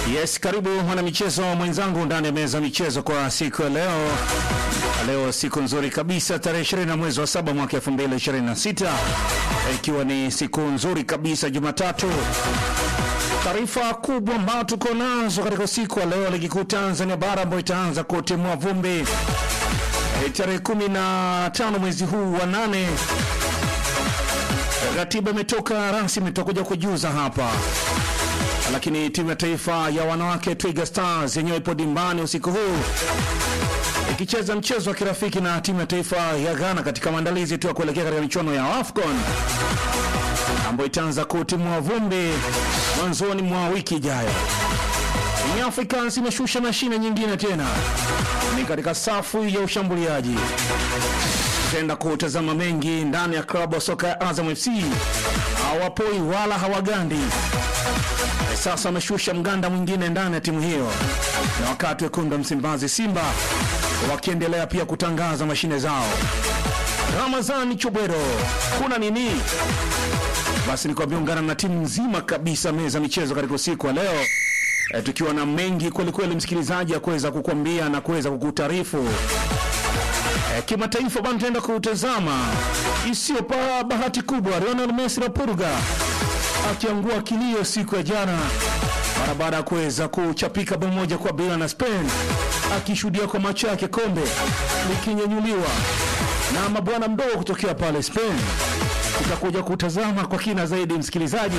Yes, karibu mwanamichezo mwenzangu ndani ya meza michezo kwa siku ya leo. Leo siku nzuri kabisa, tarehe 20 mwezi wa saba mwaka 2026 ikiwa ni siku nzuri kabisa, Jumatatu. Taarifa kubwa ambayo tuko nazo katika siku ya leo, ligi kuu Tanzania bara ambayo itaanza kutimua vumbi e, tarehe 15 mwezi huu wa nane. Ratiba imetoka rasmi, tutakuja kujuza hapa lakini timu ya taifa ya wanawake Twiga Stars yenyewe ipo dimbani usiku huu ikicheza mchezo wa kirafiki na timu ya taifa ya Ghana katika maandalizi tu ya kuelekea katika michuano ya AFCON ambayo itaanza kutimua vumbi mwanzoni mwa wiki ijayo. Young Africans imeshusha mashine nyingine tena, ni katika safu ya ushambuliaji. Tutaenda kutazama mengi ndani ya klabu ya soka ya Azam FC, hawapoi wala hawagandi sasa wameshusha mganda mwingine ndani ya timu hiyo, na wakati wekundu wa Msimbazi Simba wakiendelea pia kutangaza mashine zao. Ramazani Chubero, kuna nini? Basi ni kwambia ungana na timu nzima kabisa meza michezo katika usiku wa leo e, tukiwa na mengi kwelikweli, msikilizaji, ya kuweza kukwambia na kuweza kukutaarifu e, kimataifa bana, tutaenda kutazama isiyopa bahati kubwa Lionel Messi la Purga akiangua kilio siku ya jana mara baada ya kuweza kuchapika bao moja kwa bila na Spain, akishuhudia kwa macho yake kombe likinyanyuliwa na mabwana mdogo kutokea pale Spain. Tutakuja kutazama kwa kina zaidi, msikilizaji,